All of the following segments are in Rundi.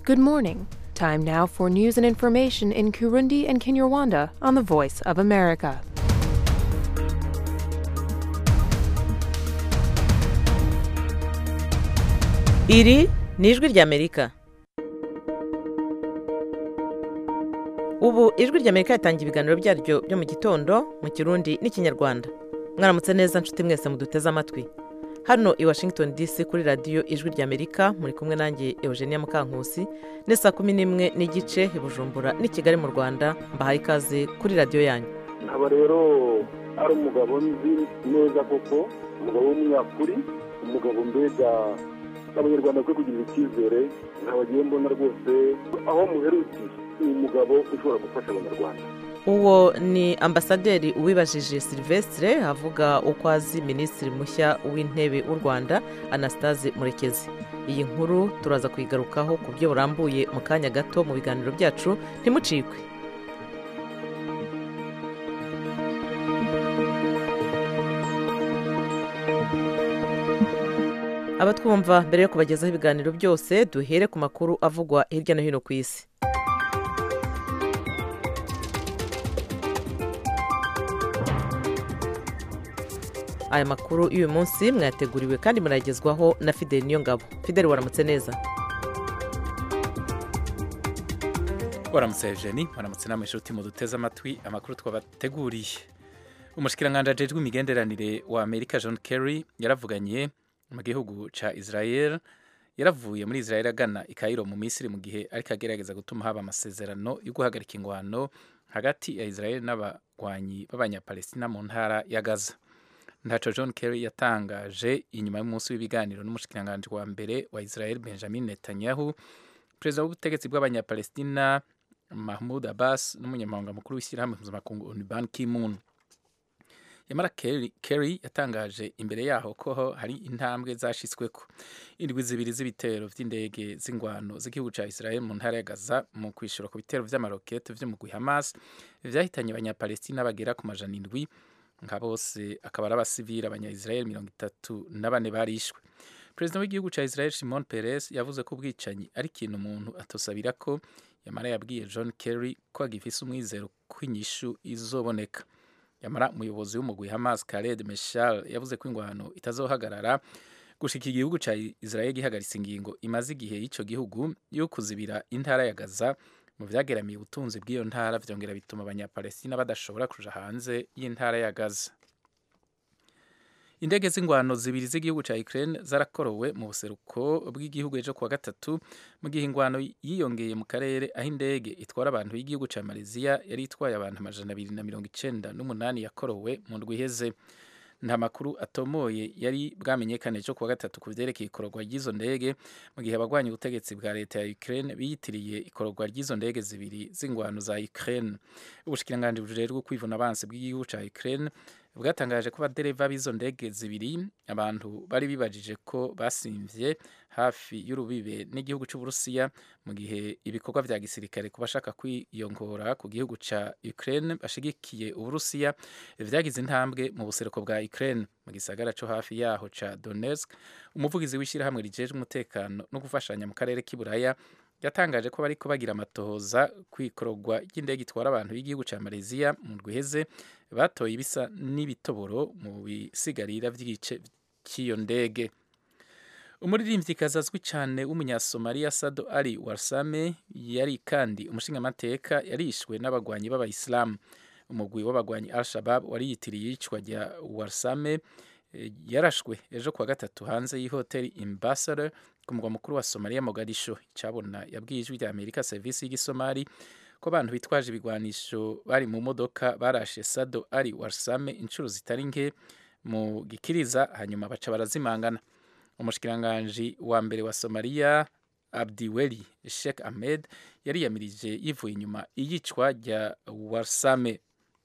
Good morning. Time now for news and information in Kurundi and Kinyarwanda on the Voice of America. iri ni ijwi ry'amerika ubu ijwi ry'amerika ritangira ibiganiro byaryo byo mu gitondo mu kirundi n'ikinyarwanda mwaramutse neza nshuti mwese muduteze amatwi hano i washington dc kuri radiyo ijwi ry'amerika muri kumwe nanjye eugenia mukankusi ni saa kumi n'imwe n'igice i bujumbura n'i kigali mu rwanda mbahaye ikaze kuri radiyo yanyu nkaba rero ari umugabo nzi neza koko umugabo w'umunyakuri umugabo mbega abanyarwanda bakwiye kugirira icyizere nkaba agiye mbona rwose aho muherukiye ni umugabo ushobora gufasha abanyarwanda uwo ni ambasaderi uwibajije silvestre avuga uko azi minisitiri mushya w'intebe w'u rwanda anastase murekezi iyi nkuru turaza kuyigarukaho ku buryo burambuye mu kanya gato mu biganiro byacu ntimucikwe abatwumva mbere yo kubagezaho ibiganiro byose duhere ku makuru avugwa hirya no hino ku isi aya makuru y'uyu munsi mwayateguriwe kandi muragezwaho na fideli niyo ngabo fideli waramutse neza waramutse Eugenie waramutse namwe inshuti muduteze amatwi amakuru twabateguriye umushikiranganji ajejwe imigenderanire wa amerika john kerry yaravuganye mu gihugu ca israel yaravuye muri israel agana i kairo mu misiri mu gihe ariko agerageza gutuma haba amasezerano yo guhagarika ingwano hagati ya israel n'abagwanyi b'abanyapalestina mu ntara ya gaza ntaco john kerry yatangaje inyuma y'umunsi w'ibiganiro n'umushikiranganji wa mbere wa israel benjamin netanyahu perezida w'ubutegetsi bw'abanyapalestina mahmud abbas n'umunyamabanga mukuru w'ishyirahamwe mpuzamakungu onu ban ki-moon yamara kerry, kerry yatangaje imbere yaho ko hari intambwe zashyizweko indwi zibiri z'ibitero vy'indege z'ingwano z'igihugu ca israel mu ntara ya gaza mu kwishura ku bitero vy'amarokete vy'umugwi hamas vyahitanye abanyapalestina bagera ku majana indwi nka bose akaba ari abasivili abanya-israel mirongo itatu na bane barishwe perezida w'igihugu ca israel shimon peres yavuze ko ubwicanyi ari ikintu umuntu atosabira ko yamara yabwiye john kerry ko agifise umwizero ko inyishu izoboneka yamara umuyobozi w'umugwi hamas khaled meshal yavuze ko ingwano itazohagarara gushika igihugu ca israel gihagaritse ingingo imaze igihe y'ico gihugu yo kuzibira intara ya gaza mu vyageramiye ubutunzi bw'iyo ntara vyongera bituma abanyapalestina badashobora kuja hanze y'intara ya gaza indege z'ingwano zibiri z'igihugu ca Ukraine zarakorowe mu buseruko bw'igihugu ejo kuwa gatatu mu gihe ingwano yiyongeye mu karere aho indege itwara abantu y'igihugu ca Malaysia yari itwaye abantu amajana abiri na mirongo icenda n'umunani yakorowe mu ndwi iheze nta makuru atomoye yari bwamenyekane ejo kuwa gatatu ku vyerekeye ikororwa ry'izo ndege mu gihe abagwanya ubutegetsi bwa leta ya Ukraine biyitiriye ikororwa ry'izo ndege zibiri z'ingwano za Ukraine ubushikiranganji bujejwe kwivuna abansi bw'igihugu ca Ukraine bwatangaje ko abadereva b'izo ndege zibiri abantu bari bibajije ko basimvye hafi y'urubibe n'igihugu c'uburusiya mu gihe ibikorwa vya gisirikare ku bashaka kwiyongora ku gihugu ca Ukraine bashigikiye uburusiya vyagize intambwe mu buseruko bwa Ukraine mu gisagara co hafi yaho ca Donetsk umuvugizi w'ishirahamwe rijejwe umutekano no gufashanya mu karere k'iburaya yatangaje ko bariko bagira amatohoza kwikorogwa ry'indege itwara abantu y'igihugu ca Malaysia mu ndwiheze batoye ibisa n'ibitoboro mu bisigarira vy'igice cy'iyo ndege umuririmvyikazi azwi cane w'umunyasomaliya Sado Ali Warsame yari kandi umushingamateka yarishwe n'abagwanyi b'abayisilamu umugwi w'abagwanyi Al-Shabab wari yitiriye iyicwa rya Warsame yarashwe ejo kuwa gatatu hanze y'ihoteli Ambassador ku mugwa mukuru wa Somalia Mogadisho icabona yabwiye ijwi rya Amerika serivisi y'igisomali ko abantu bitwaje ibigwanisho bari mu modoka barashe Sado Ali Warsame inshuro zitari nke mu gikiriza hanyuma baca barazimangana umushikiranganji wa mbere wa Somalia Abdiweli Sheikh Ahmed yariyamirije yivuye inyuma iyicwa rya Warsame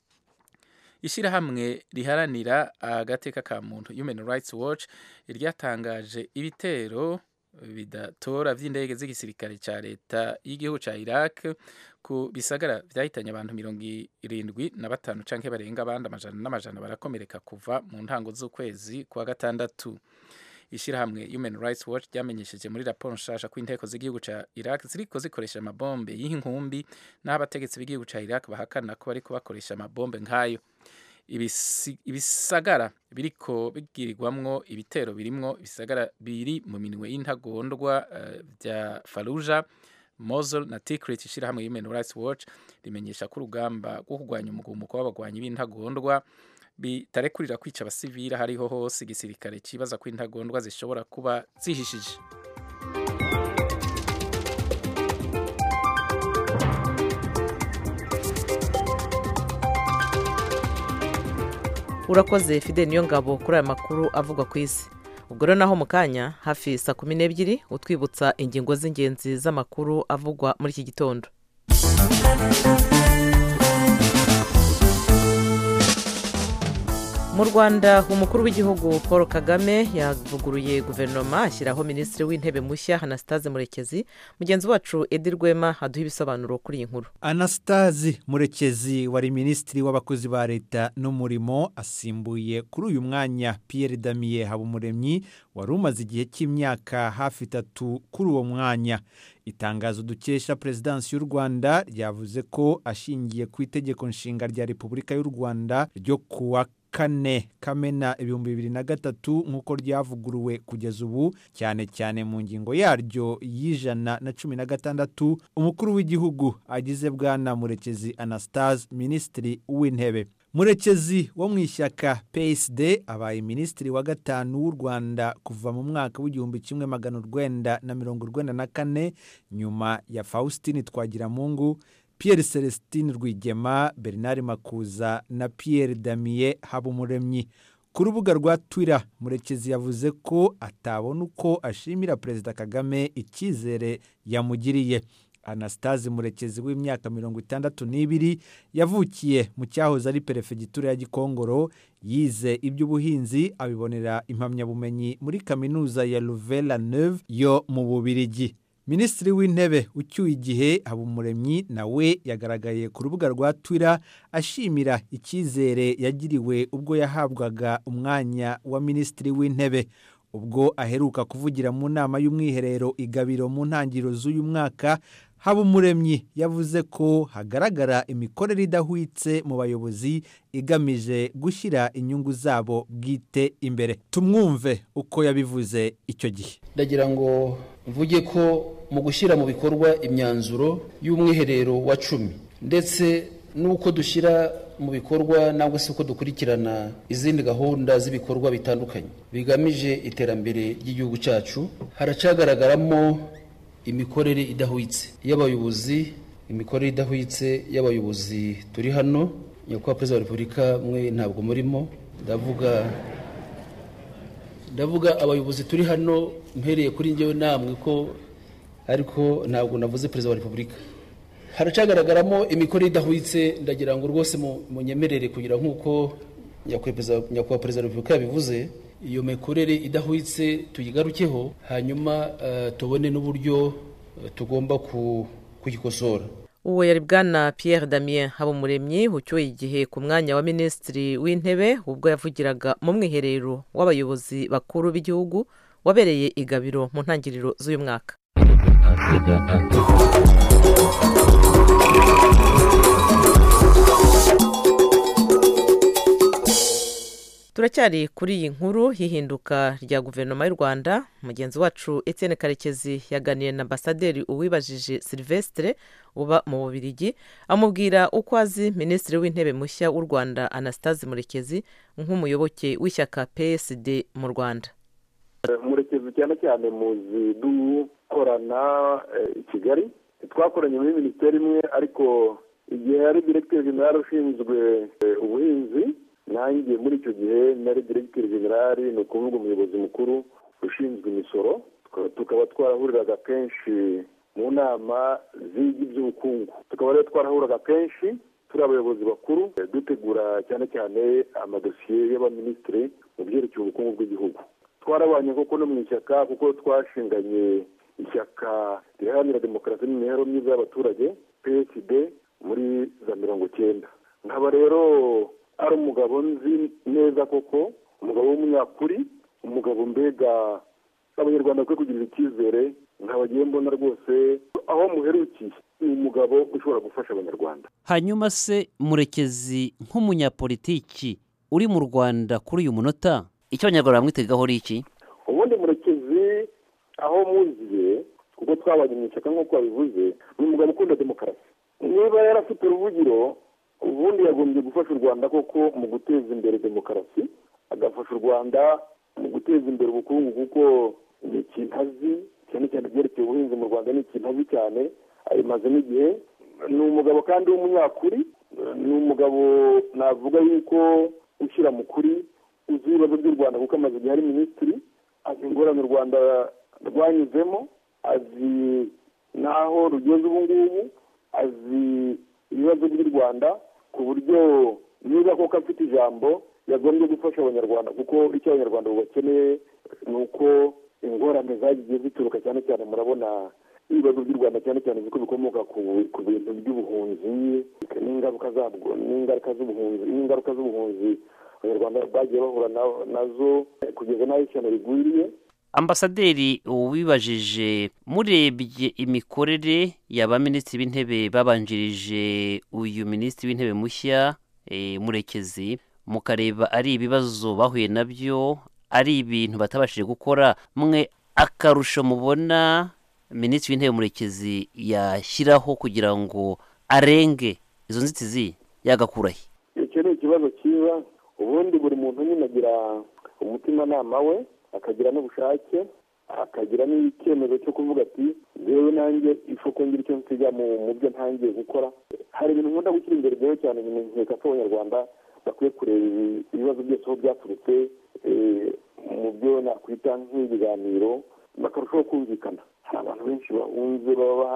ishyirahamwe riharanira agateka ka muntu Human Rights Watch ryatangaje ibitero bidatora vy'indege z'igisirikare ca leta y'igihugu ca Iraq ku bisagara vyahitanye abantu mirongo irindwi na batanu canke barenga abandi amajana n'amajana barakomereka kuva mu ntango z'ukwezi kwa gatandatu ishyirahamwe human rights watch ryamenyesheje muri raporo nshasha ko inteko z'igihugu ca iraq ziriko zikoresha amabombe y'inkumbi n'aho abategetsi b'igihugu ca iraq bahakana ko bariko bakoresha amabombe nk'ayo ibisi- ibisagara biriko bigirirwamwo ibitero birimwo ibisagara biri mu minwe y'intagondwa eh, vya faruja Mosul na Tikrit ishirahamwe Human Rights Watch rimenyesha ko urugamba rwo kurwanya umugumuko w'abagwanyi b'intagondwa bitarekurira kwica abasivili aho ariho hose igisirikare cibaza ko intagondwa zishobora kuba zihishije urakoze fide niyo ngabo kuri aya makuru avugwa ku isi ubwo rero naho mu kanya hafi saa kumi n'ebyiri utwibutsa ingingo z'ingenzi z'amakuru avugwa muri iki gitondo mu rwanda umukuru w'igihugu paul kagame yavuguruye guverinoma ashyiraho minisitiri w'intebe mushya anastase murekezi mugenzi wacu edi rwema aduha ibisobanuro kuri iyi nkuru anastase murekezi wari minisitiri w'abakozi ba leta n'umurimo asimbuye kuri uyu mwanya Pierre damiye habumuremyi wari umaze igihe cy'imyaka hafi itatu kuri uwo mwanya itangazo dukesha perezidansi y'u rwanda ryavuze ko ashingiye ku itegeko nshinga rya repubulika y'u rwanda ryo kuwa kane kamena ibihumbi bibiri na gatatu nk'uko ryavuguruwe kugeza ubu cyane cyane mu ngingo yaryo y'ijana na cumi na gatandatu umukuru w'igihugu agize bwana murekezi anastase minisitiri w'intebe murekezi wo mu ishyaka psd abaye minisitiri wa gatanu w'u rwanda kuva mu mwaka w'igihumbi kimwe magana urwenda na mirongo urwenda na kane nyuma ya faustin twagiramungu Pierre Celestine Rwigema Bernard Makuza na Pierre Damier Habumuremyi ku rubuga rwa Twitter Murekezi yavuze ko atabona uko ashimira Perezida Kagame icyizere yamugiriye Anastase Murekezi w'imyaka mirongo itandatu n'ibiri yavukiye mu cyahoze ari perefegitura ya Gikongoro yize iby'ubuhinzi abibonera impamyabumenyi muri kaminuza ya Louvain Neuve yo mu Bubirigi minisitiri w'intebe ucyuye igihe habumuremyi nawe yagaragaye ku rubuga rwa twitter ashimira icyizere yagiriwe ubwo yahabwaga umwanya wa minisitiri w'intebe ubwo aheruka kuvugira mu nama y'umwiherero igabiro mu ntangiriro z'uyu mwaka habumuremyi yavuze ko hagaragara imikorere idahwitse mu bayobozi igamije gushyira inyungu zabo bwite imbere tumwumve uko yabivuze icyo gihe ndagira ngo mvuge ko mu gushyira mu bikorwa imyanzuro y'umwiherero wa cumi ndetse n'uko dushyira mu bikorwa nangwa se uko dukurikirana izindi gahunda z'ibikorwa bitandukanye bigamije iterambere ry'igihugu cyacu haracagaragaramo imikorere idahwitse y'abayobozi imikorere idahwitse y'abayobozi turi hano nyakubahwa perezida wa repubulika mwe ntabwo murimo ndavuga ndavuga abayobozi turi hano mpereye kuri njyewe namwe ko ariko ntabwo navuze perezida wa repubulika haracagaragaramo imikorere idahwitse ndagira ngo rwose munyemerere kugira nk'uko nyakubahwa perezida wa repubulika yabivuze iyo mikorere idahwitse tuyigarukeho hanyuma tubone n'uburyo tugomba kuyikosora uwo yari bwana Pierre damien habumuremyi ucyuye igihe ku mwanya wa minisitiri w'intebe ubwo yavugiraga mu mwiherero w'abayobozi bakuru b'igihugu wabereye igabiro mu ntangiriro z'uyu mwaka turacyari kuri iyi nkuru y'ihinduka rya guverinoma y'u rwanda mugenzi wacu Etienne karekezi yaganiye na ambasaderi uwibajije silvestre uba mu bubirigi amubwira uko azi minisitiri w'intebe mushya w'u rwanda anastase murekezi nk'umuyoboke w'ishyaka psd mu rwanda murekezi cyane cyane muzi dukorana i kigali twakoranye muri minisiteri imwe ariko igihe yari diregiteri jenerali ushinzwe ubuhinzi nanjye muri icyo gihe nari diregiteri generali ni ukuvuga umuyobozi mukuru ushinzwe imisoro tukaba twarahuriraga kenshi mu nama ziga iby'ubukungu tukaba rero twarahuraga kenshi turi abayobozi bakuru dutegura cyane cyane amadosiye y'abaminisitiri mu byerekeye ubukungu bw'igihugu twarabanye koko no mu ishyaka kuko twashinganye ishyaka riharanira demokarasi n'imibereho myiza y'abaturage psd muri za mirongo icyenda nkaba rero ari umugabo nzi neza koko umugabo w'umunyakuri umugabo mbega abanyarwanda bakwiye kugirira icyizere nkabagiye mbona rwose aho muherukiye ni umugabo ushobora gufasha abanyarwanda hanyuma se murekezi nk'umunyapolitiki uri mu rwanda kuri uyu munota icyo abanyarwanda bamwitegaho ari iki ubundi murekezi aho muziye kuko twabanye mu ishyaka nk'uko wabivuze ni umugabo ukunda demokarasi niba yarafite uruvugiro ubundi yagombye gufasha u rwanda koko mu guteza imbere demokarasi agafasha u rwanda mu guteza imbere ubukungu kuko ni ikintu azi cyane cyane ibyerekeye ubuhinzi mu rwanda ni ikintu azi cyane abimazemo igihe ni umugabo kandi w'umunyakuri ni umugabo navuga yuko ushyira mu kuri uzi ibibazo by'u rwanda kuko amaze igihe ari minisitiri azi ingorane u rwanda rwanyuzemo azi n'aho rugeze ubu ngubu azi ibibazo by'u rwanda ku buryo niba koko afite ijambo yagombye gufasha abanyarwanda kuko icyo abanyarwanda bakeneye ni uko ingorane zagiye zituruka cyane cyane murabona ibibazo by'u rwanda cyane cyane ko bikomoka ku bintu by'ubuhunzi n'ingaruka zabwo n'ingaruka z'ubuhunzi n'ingaruka z'ubuhunzi abanyarwanda bagiye bahura nazo kugeza n'aho ishyano rigwiriye ambasaderi wibajije murebye imikorere y'aba minisitiri b'intebe babanjirije uyu minisitiri w'intebe mushya murekezi mukareba ari ibibazo bahuye nabyo ari ibintu batabashije gukora mwe akarusho mubona minisitiri w'intebe murekezi yashyiraho kugira ngo arenge izo nzitizi yagakurahe icyo ni ikibazo cyiza ubundi buri muntu nyine agira umutimanama we akagira n'ubushake akagira n'icyemezo cyo kuvuga ati yewe nanjye isoko ngira icyo nsiga mu byo ntangiye gukora hari ibintu nkunda gushyira imbere rero cyane nkeka ko abanyarwanda bakwiye kureba ibibazo byose aho byaturutse mu byo nakwita nk'ibiganiro bakarushaho kumvikana hari abantu benshi bahunze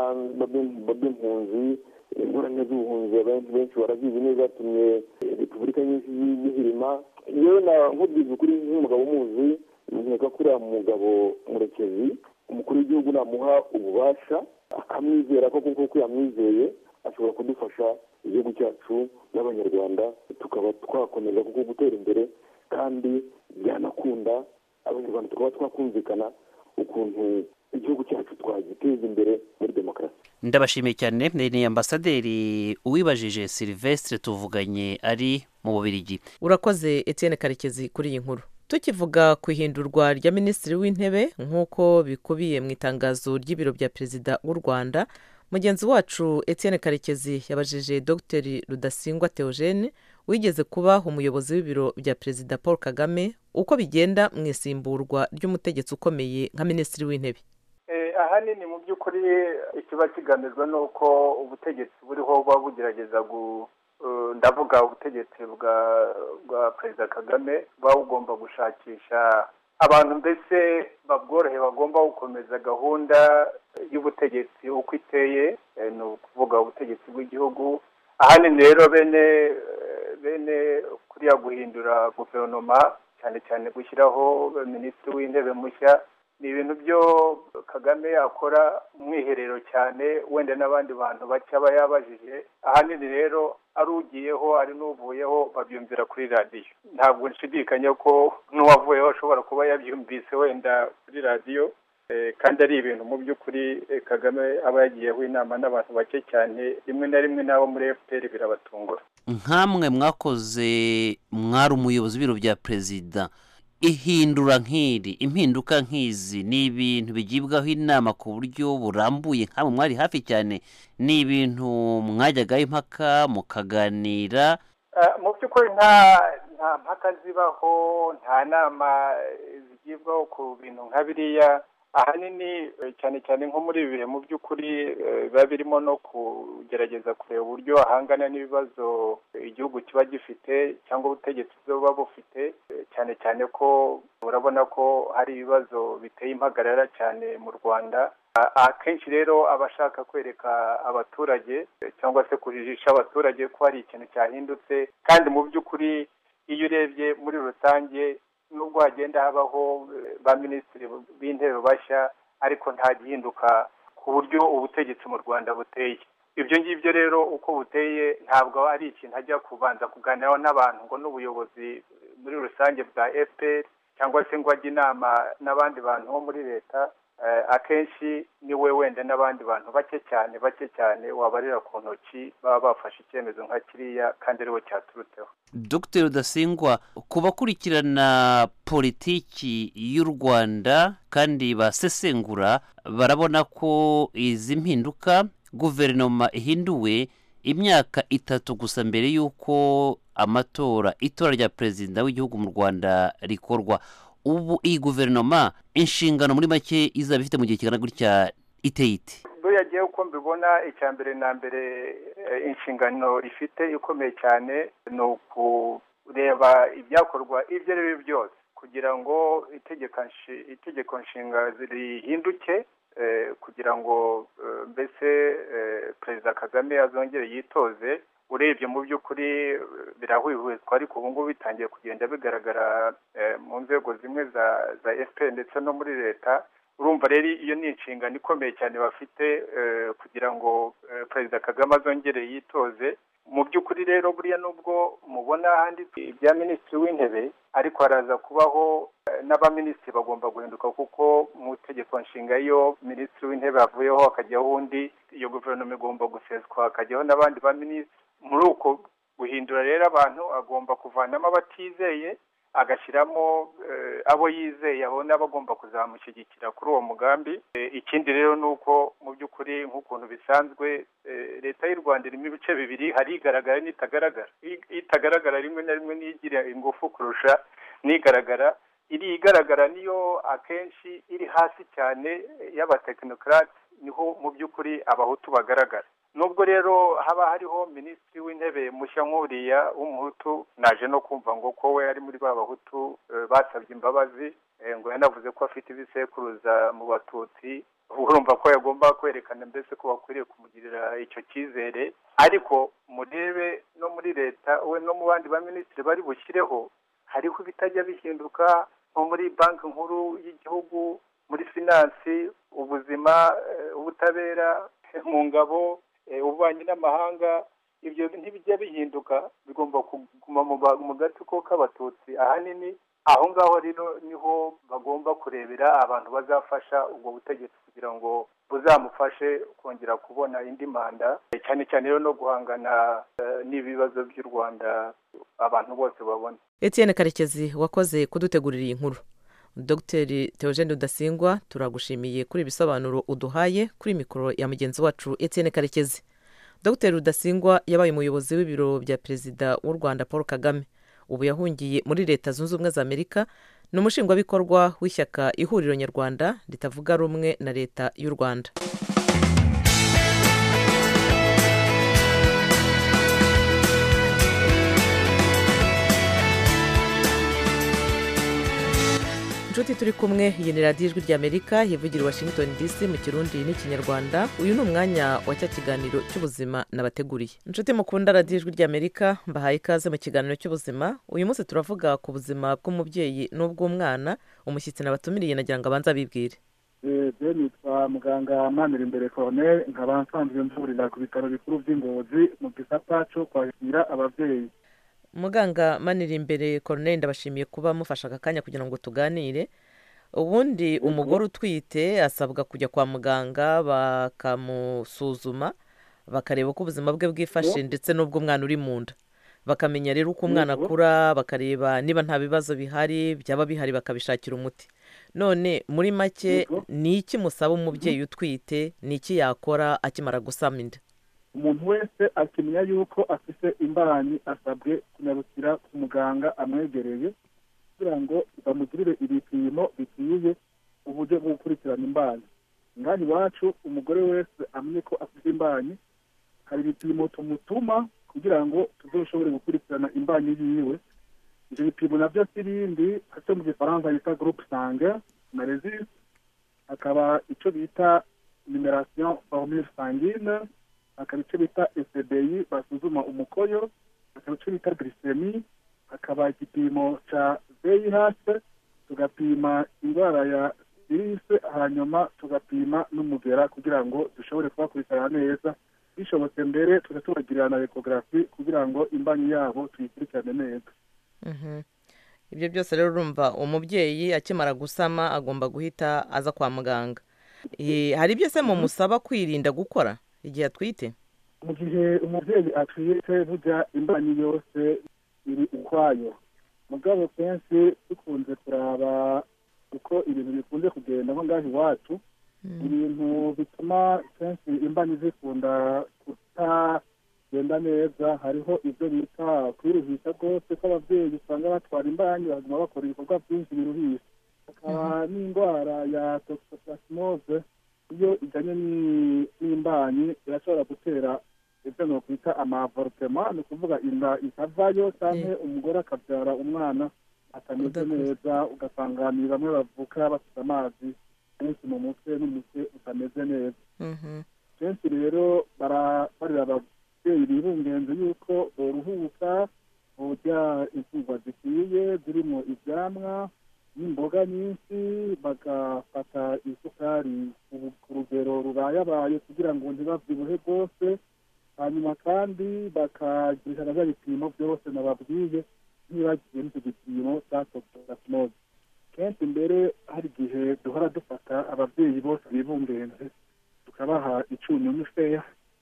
baba impunzi ingorane z'ubuhunzi abantu benshi barazizi neza zatumye repubulika nyinshi zihirima yewe nkubwiza ukuri nk'umugabo umuzi nkeka ko uriya mugabo murekezi umukuru w'igihugu namuha ububasha akamwizera ko kuko yamwizeye ashobora kudufasha igihugu cyacu n'abanyarwanda tukaba twakomeza kuko gutera imbere kandi byanakunda abanyarwanda tukaba twakumvikana ukuntu igihugu cyacu twagiteza imbere muri demokarasi ndabashimiye cyane ni ambasaderi uwibajije silvestre tuvuganye ari mu bubirigi urakoze etienne karekezi kuri iyi nkuru tukivuga ku ihindurwa rya minisitiri w'intebe nk'uko bikubiye mu itangazo ry'ibiro bya perezida w'u rwanda mugenzi wacu etienne karekezi yabajije dr rudasingwa theogene wigeze kuba umuyobozi w'ibiro bya perezida paul kagame uko bigenda mu isimburwa ry'umutegetsi ukomeye nka minisitiri w'intebe ahanini mu by'ukuri ikiba kigamijwe ni uko ubutegetsi buriho buba bugerageza ndavuga ubutegetsi bwa bwa perezida kagame buba bugomba gushakisha abantu mbese babworohe bagomba gukomeza gahunda y'ubutegetsi uko iteye ni ukuvuga ubutegetsi bw'igihugu ahanini rero bene bene kuriya guhindura guverinoma cyane cyane gushyiraho minisitiri w'intebe mushya ni ibintu byo kagame yakora umwiherero cyane wenda n'abandi bantu bake aba yabajije ahanini rero ari ugiyeho ari n'uvuyeho babyumvira kuri radiyo ntabwo nshidikanya ko n'uwavuyeho ashobora kuba yabyumvise wenda kuri radiyo kandi ari ibintu mu by'ukuri kagame aba yagiyeho inama n'abantu bake cyane rimwe na rimwe n'abo muri fpr birabatungura nkamwe mwakoze mwari umuyobozi w'ibiro bya perezida ihindura nk'iri impinduka nk'izi ni ibintu bigibwaho inama ku buryo burambuye nk'abo mwari hafi cyane ni ibintu mwajyagaho impaka mukaganira mu by'ukuri nta nta mpaka zibaho nta nama zigibwaho ku bintu nka biriya ahanini cyane cyane nko muri ibi bihe mu by'ukuri biba birimo no kugerageza kureba uburyo ahangana n'ibibazo igihugu kiba gifite cyangwa ubutegetsi buba bufite cyane cyane ko urabona ko hari ibibazo biteye impagarara cyane mu rwanda akenshi rero aba ashaka kwereka abaturage cyangwa se kujijisha abaturage ko hari ikintu cyahindutse kandi mu by'ukuri iyo urebye muri rusange nubwo hagenda habaho ba minisitiri b'intebe bashya ariko nta gihinduka ku buryo ubutegetsi mu rwanda buteye ibyo ngibyo rero uko buteye ntabwo ari ikintu ajya kubanza kuganiraho n'abantu ngo n'ubuyobozi muri rusange bwa fpr cyangwa se ngo ajye inama n'abandi bantu bo muri leta akenshi ni we wenda n'abandi bantu bake cyane bake cyane wabarira ku ntoki baba bafashe icyemezo nka kiriya kandi ariwe cyaturutseho dr rudasingwa ku bakurikirana politiki y'u rwanda kandi basesengura barabona ko izi mpinduka guverinoma ihinduwe imyaka itatu gusa mbere y'uko amatora itora rya perezida w'igihugu mu rwanda rikorwa ubu iyi guverinoma inshingano muri make izaba ifite mu gihe kingana gutya iteye ite buriya agiye uko mbibona icya mbere na mbere inshingano ifite ikomeye cyane ni ukureba ibyakorwa ibyo ari byo byose kugira ngo itegeko nshinga rihinduke kugira ngo mbese perezida kagame azongere yitoze urebye mu by'ukuri birahwihwiswa ariko ubu ngubu bitangiye kugenda bigaragara mu nzego zimwe za za efuperi ndetse no muri leta urumva rero iyo ni inshingano ikomeye cyane bafite kugira ngo perezida kagame azongere yitoze mu by'ukuri rero buriya nubwo mubona handitse ibya minisitiri w'intebe ariko haraza kubaho n'abaminisitiri bagomba guhinduka kuko mu itegeko nshinga iyo minisitiri w'intebe avuyeho hakajyaho undi iyo guverinoma igomba guseswa hakajyaho n'abandi baminisitiri muri uko guhindura rero abantu agomba kuvanamo abatizeye agashyiramo abo yizeye abona bagomba kuzamushyigikira kuri uwo mugambi ikindi rero ni uko mu by'ukuri nk'ukuntu bisanzwe leta y'u rwanda irimo ibice bibiri hari igaragara n'itagaragara itagaragara rimwe na rimwe n'igira ingufu kurusha n'igaragara iri igaragara niyo akenshi iri hasi cyane y'abatekinokarate niho mu by'ukuri abahutu bagaragara nubwo rero haba hariho minisitiri w'intebe mushya nk'uriya w'umuhutu naje no kumva ngo ko we ari muri ba bahutu basabye imbabazi ngo yanavuze ko afite ibisekuruza mu batutsi urumva ko yagomba kwerekana mbese ko bakwiriye kumugirira icyo cyizere ariko murebe no muri leta we no mu bandi baminisitiri bari bushyireho hariho ibitajya bihinduka nko muri banki nkuru y'igihugu muri finansi ubuzima ubutabera mu ngabo ububanyi n'amahanga ibyo ntibijya bihinduka bigomba kuguma mu gatsiko k'abatutsi ahanini aho ngaho rero niho bagomba kurebera abantu bazafasha ubwo butegetsi kugira ngo buzamufashe kongera kubona indi manda cyane cyane rero no guhangana n'ibibazo by'u rwanda abantu bose babona Etienne karekezi wakoze kudutegurira iyi nkuru dogiteri Theogene Rudasingwa turagushimiye kuri ibisobanuro uduhaye kuri mikoro ya mugenzi wacu Etienne karekezi dogiteri Rudasingwa yabaye umuyobozi w'ibiro bya perezida w'u rwanda paul kagame ubu yahungiye muri leta zunze ubumwe za amerika ni umushingwabikorwa w'ishyaka ihuriro nyarwanda ritavuga rumwe na leta y'u rwanda inshuti turi kumwe iyi ni radiyo ijwi ry'amerika yivugira i washington dc mu kirundi n'ikinyarwanda uyu ni umwanya wa cya kiganiro cy'ubuzima nabateguriye inshuti mukunda radiyo ijwi ry'amerika mbahaye ikaze mu kiganiro cy'ubuzima uyu munsi turavuga ku buzima bw'umubyeyi n'ubw'umwana umushyitsi nabatumiriye nagira ngo abanze abibwire eee nitwa muganga manira imbere koroneri nkaba nsanzwe mvurira ku bitaro bikuru by'ingozi mu gisata cyo kwakira ababyeyi muganga manira imbere koroneri ndabashimiye kuba mufashe aka kanya kugira ngo tuganire ubundi umugore utwite asabwa kujya kwa muganga bakamusuzuma bakareba uko ubuzima bwe bwifashe ndetse n'ubw'umwana uri mu nda bakamenya rero uko umwana akura bakareba niba nta bibazo bihari byaba bihari bakabishakira umuti none muri make ni iki musaba umubyeyi utwite ni iki yakora akimara gusama inda umuntu wese akimenya yuko afite imbanyi asabwe kunyarukira ku muganga amwegereye kugira ngo bamugirire ibipimo bikwiye uburyo bwo gukurikirana imbanyi ngaha iwacu umugore wese amenye ko afite imbanyi hari ibipimo tumutuma kugira ngo tuzoshobore gukurikirana imbanyi yiwe ibyo bipimo nabyo si ibindi icyo mu gifaransa bita gurupe sange na rezisi hakaba icyo bita nimerasiyo formule sangine hakaba icyo bita esebeyi basuzuma umukoyo hakaba icyo bita girisemi hakaba igipimo cya vih tugapima indwara ya virusi hanyuma tugapima n'umugera kugira ngo dushobore kubakurikirana neza bishobotse mbere tujya tubagirira na ekogarafi kugira ngo imbanyi yabo tuyikurikirane neza ibyo byose rero urumva umubyeyi akimara gusama agomba guhita aza kwa muganga Eh, hari ibyo se mumusaba kwirinda gukora igihe atwite mu gihe umubyeyi atwite burya imbanyi yose iri ukwayo mugabo kenshi dukunze kuraba uko ibintu bikunze kugenda nko ngaho iwacu ibintu bituma kenshi imbanyi zikunda kutagenda neza hariho ibyo bita kwiruhisha rwose ko ababyeyi usanga batwara imbanyi baguma bakora ibikorwa byinshi biruhisha hakaba n'indwara ya toxoplasmose iyo ijyanye ni- n'imbanyi irashobora gutera ibyo nokwita amavorutema ni ukuvuga inda ikavayo cyangwa umugore akabyara umwana atameze neza ugasanga ni bamwe bavuka bafite amazi menshi mu mutwe n'umutwe utameze neza Mhm. kenshi rero barabarira ababyeyi bibungenze yuko boruhuka burya imfungwa zikwiye zirimo ibyamwa n'imboga nyinshi bagafata isukari ku- ku rugero rubayabaye kugira ngo ntibabyibuhe rwose hanyuma kandi bakagirisha na bya bipimo byose nababwiye ntibagiye n'icyo gipimo cya toxoplasmose kenshi mbere hari igihe duhora dufata ababyeyi bose bibungenze tukabaha icunyunyu feya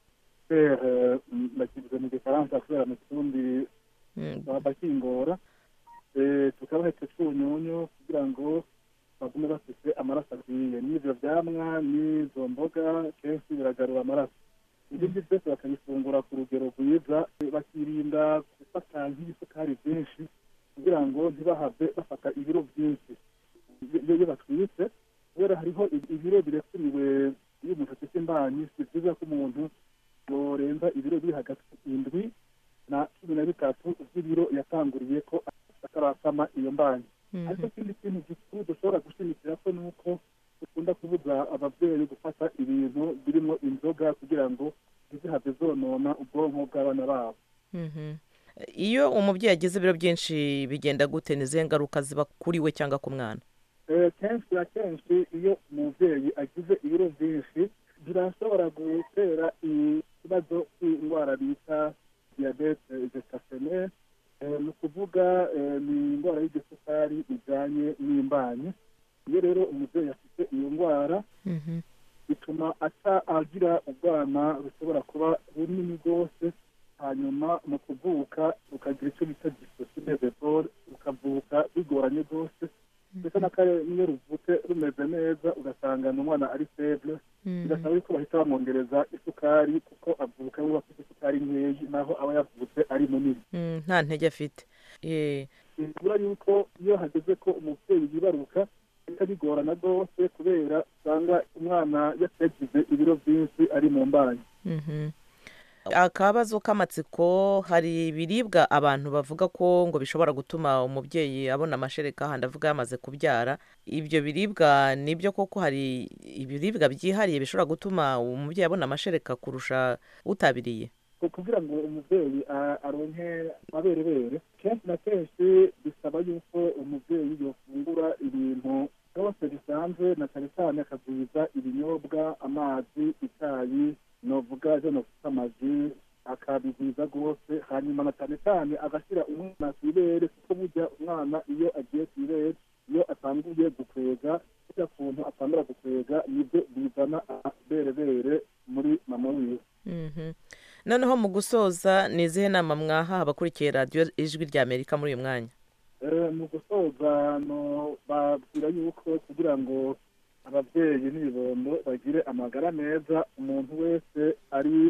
fere bakivuze mu gifaransa kubera mu kirundi bakingora Eh, tukabaha icyo cyunyunyu kugira ngo bagume bafite amaraso akwiye n'ibyo byamwa n'izo mboga kenshi biragarura amaraso ibindi byose bakabifungura ku rugero rwiza bakirinda gufata nk'ibisukari byinshi kugira ngo ntibahave bafata ibiro byinshi iyo iyo batwitse kubera hariho ibi- ibiro birekuriwe iyo umuntu afite imbanyi si byiza ko umuntu yorenza ibiro biri hagati indwi na cumi na bitatu by'ibiro yatanguriye ko atarasama iyo mbanyi ariko ikindi kintu gikuru dushobora gushimikira ko ni uko dukunda kubuza ababyeyi gufata ibintu birimo inzoga kugira ngo ntizihave zonona ubwonko bw'abana babo Mhm. iyo umubyeyi agize ibiro byinshi bigenda gute ni izihe ngaruka ziba kuri we cyangwa ku mwana Eh, kenshi na kenshi iyo umubyeyi agize ibiro byinshi birashobora gutera ikibazo cy'indwara bita diyabete gestationnaire Eh, ni ukuvuga eh, ni indwara y'igisukari ijyanye n'imbanyi iyo rero umubyeyi afite iyo ndwara bituma ata agira ubwana bushobora kuba bunini rwose hanyuma mu kuvuka ukagira icyo bita disosiyebebore ukavuka bigoranye rwose ndetse n'akare n'iyo ruvutse rumeze neza ugasanga ni umwana ari feble bigasaba yuko bahita bamwongereza isukari kuko avuka we afite isukari nkeyi naho aba yavutse ari munini Mm, nta ntege afite Eh, bigura yuko iyo hageze ko umubyeyi yibaruka bihita bigorana rwose kubera usanga umwana yagize ibiro byinshi ari mu mbanyi mhm. akabazo k'amatsiko hari ibiribwa abantu bavuga ko ngo bishobora gutuma umubyeyi abona amashereka handi avuga yamaze kubyara ibyo biribwa nibyo koko hari ibiribwa byihariye bishobora gutuma umubyeyi abona amashereka kurusha utabiriye Ku- kugira ngo umubyeyi a- aronke amaberebere kenshi na kenshi bisaba yuko umubyeyi yofungura ibintu byose bisanzwe na cyane cyane akagwiza ibinyobwa amazi icyayi novuga byo novuga amaji akabigwiza rwose hanyuma na cyane cyane agashyira umwana ku ibere kuko burya umwana iyo agiye ku ibere iyo atanguye gukwega burya kuntu atangura gukwega nibyo bizana amaberebere muri mama wiwe Mhm. noneho mu gusoza ni izihe nama mwaha abakurikiye radiyo ijwi rya amerika muri uyu mwanya Eh, mu gusoza no babwira yuko kugira ngo ababyeyi n'ibibondo bagire amagara meza umuntu wese ari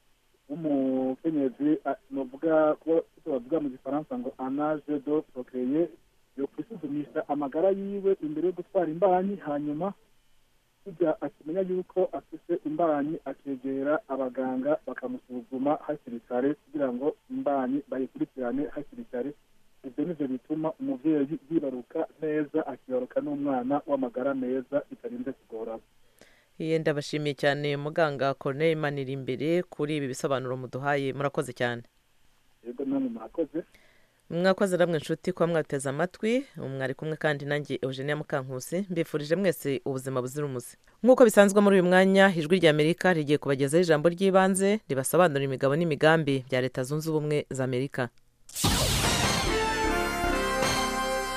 w'umukenyezi a- novuga ko icyo bavuga mu gifaransa ngo anaje do prokeye yo kwisuzumisha amagara yiwe imbere yo gutwara imbanyi hanyuma kujya akimenya yuko afite imbanyi akegera abaganga bakamusuzuma hakiri kare kugira ngo imbanyi bayikurikirane hakiri kare ibyo nibyo bituma umubyeyi yibaruka neza akibaruka n'umwana w'amagara meza bitarinze kugorana Iye ndabashimiye cyane muganga Corneille Manira imbere kuri ibi bisobanuro muduhaye murakoze cyane yego namwe mwakoze mwakoze namwe inshuti kuba mwateze amatwi mwari kumwe kandi nanjye eugenia mukankusi mbifurije mwese ubuzima buzira umuze nk'uko bisanzwe muri uyu mwanya ijwi rya amerika rigiye kubagezaho ijambo ry'ibanze ribasobanurira imigabo n'imigambi bya leta zunze ubumwe za amerika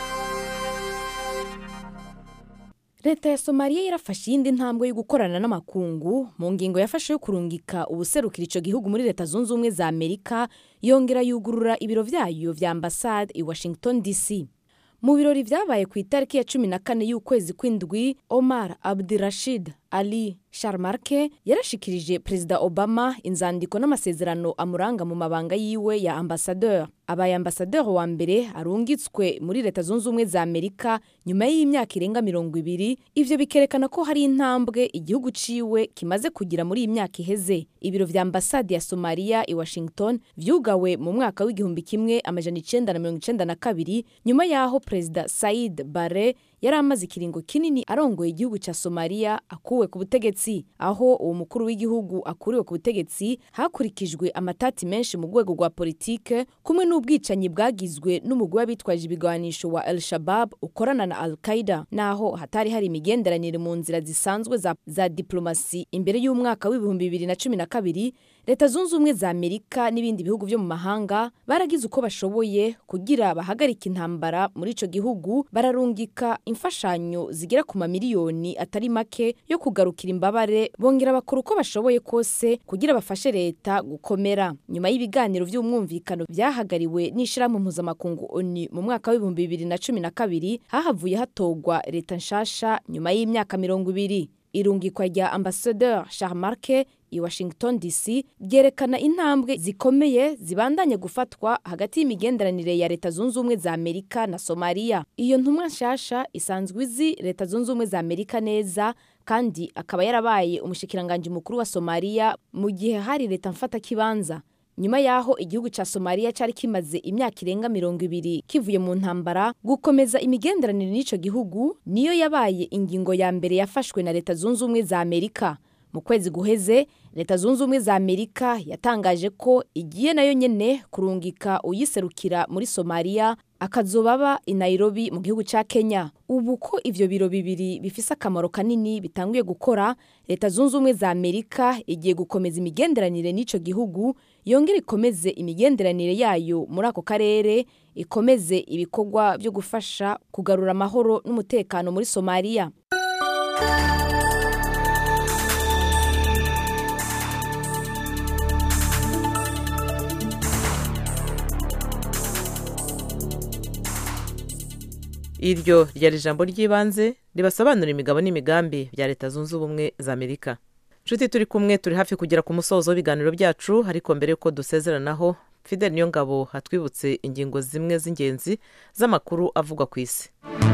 leta ya somaliya yarafashe iyindi ntambwe yo gukorana n'amakungu mu ngingo yafashe yo kurungika ubuserukira icyo gihugu muri leta zunze ubumwe za amerika yongera yugurura ibiro byayo vya ambasade i washington dc mu birori byabaye ku itariki ya cumi na kane y'ukwezi kw'indwi omar abdirashid ali sharmarke yarashikirije perezida obama inzandiko n'amasezerano amuranga mu mabanga yiwe ya ambasadeur abaye ambasadeur wa mbere arungitswe muri leta zunze ubumwe za amerika nyuma y'imyaka irenga mirongo ibiri ivyo bikerekana ko hari intambwe igihugu ciwe kimaze kugira muri iyi myaka iheze ibiro vya ambasade ya somaliya i washington vyugawe mu mwaka w'igihumbi kimwe amajana icenda na mirongo icenda na kabiri nyuma y'aho perezida said bare yari amaze ikiringo kinini arongoye igihugu cya somaliya akuwe ku butegetsi aho uwo mukuru w'igihugu akuriwe ku butegetsi hakurikijwe amatati menshi mu rwego rwa politike kumwe n'ubwicanyi bwagizwe n'umugwi w'abitwaje ibigwanisho wa el shabab ukorana na al qaida naho hatari hari imigenderanire mu nzira zisanzwe za, za diplomasi imbere y'umwaka w'ibihumbi bibiri na cumi na kabiri leta zunze ubumwe za amerika n'ibindi bihugu byo mu mahanga baragize uko bashoboye kugira bahagarike intambara muri ico gihugu bararungika imfashanyo zigera ku mamiliyoni atari make yo kugarukira imbabare bongera bakora uko bashoboye kose kugira bafashe leta gukomera nyuma y'ibiganiro by'umwumvikano byahagariwe n'ishirahamwe mpuzamakungu oni mu mwaka w'ibihumbi bibiri na cumi na kabiri hahavuye hatogwa leta nshasha nyuma y'imyaka mirongo ibiri irungikwa rya ambasadeur charmarke i washington dc ryerekana intambwe zikomeye zibandanye gufatwa hagati y'imigenderanire ya leta zunze ubumwe za amerika na somaliya iyo ntumwa nshasha isanzwe izi leta zunze ubumwe za amerika neza kandi akaba yarabaye umushikiranganji mukuru wa somaliya mu gihe hari leta mfatakibanza nyuma y'aho igihugu cya somaliya cyari kimaze imyaka irenga mirongo ibiri kivuye mu ntambara gukomeza imigenderanire n'icyo gihugu niyo yabaye ingingo ya mbere yafashwe na leta zunze ubumwe za amerika mu kwezi guheze leta zunze ubumwe za amerika yatangaje ko igiye nayo nyene kurungika uyiserukira muri somaliya akazobaba i nairobi mu gihugu cya kenya ubu ko ivyo biro bibiri bifise akamaro kanini bitanguye gukora leta zunze ubumwe za amerika igiye gukomeza imigenderanire n'ico gihugu yongere ikomeze imigenderanire yayo muri ako karere ikomeze ibikorwa byo gufasha kugarura amahoro n'umutekano muri somaliya iryo ryari ijambo ry'ibanze ribasobanura imigabo n'imigambi bya leta zunze ubumwe za amerika nshuti turi kumwe turi hafi kugera ku musozo w'ibiganiro byacu ariko mbere y'uko dusezeranaho fidel niyo ngabo hatwibutse ingingo zimwe z'ingenzi z'amakuru avugwa ku isi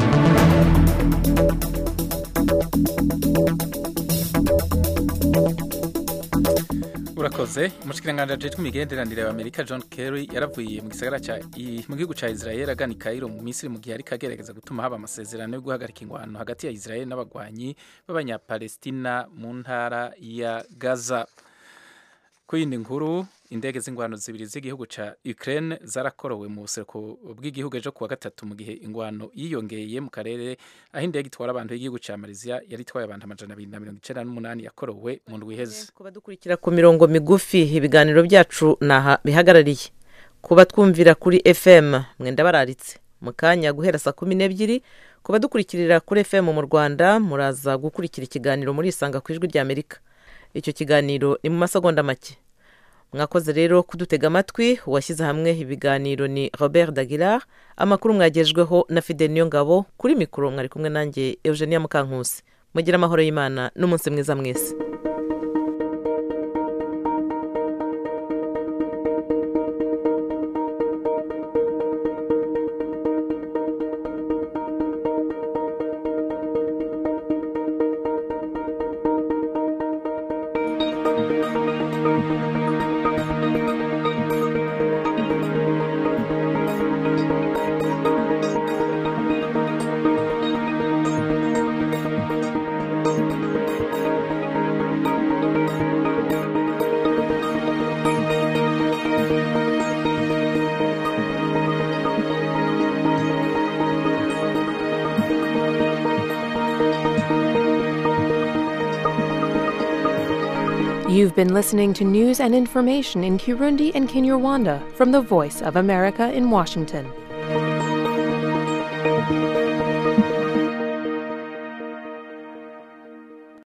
urakoze umushikiranganji ajejwe imigenderanire wa amerika john kerry yaravuye mu gisagara ca mu gihugu ca israel agana i kairo mu misiri mu gihe ariko agerageza gutuma haba amasezerano yo guhagarika ingwano hagati ya israel n'abagwanyi b'abanyapalestina mu ntara ya gaza ku yindi nkuru indege z'ingwano zibiri z'igihugu ca Ukraine zarakorowe mu buseruko bw'igihugu ejo kuwa gatatu mu gihe ingwano yiyongeye mu karere aho indege itwara abantu y'igihugu ca Malaysia yari itwaye abantu amajana abiri na mirongo icenda n'umunani yakorowe mu ndwi iheze kuba dukurikira ku mirongo migufi ibiganiro byacu naha bihagarariye kuba twumvira kuri fm mwenda bararitse mu kanya guhera saa kumi n'ebyiri kuba dukurikirira kuri fm mu rwanda muraza gukurikira ikiganiro muri isanga ku ijwi ry'amerika icyo kiganiro ni mu masegonda make mwakoze rero kudutega amatwi uwashyize hamwe ibiganiro ni robert dagilar amakuru mwagejweho na fidel niyongabo kuri mikoro mwari kumwe nanjye eugenia mukankusi mugire amahoro y'imana n'umunsi mwiza mwese You've been listening to news and information in Kirundi and Kinyarwanda from the Voice of America in Washington.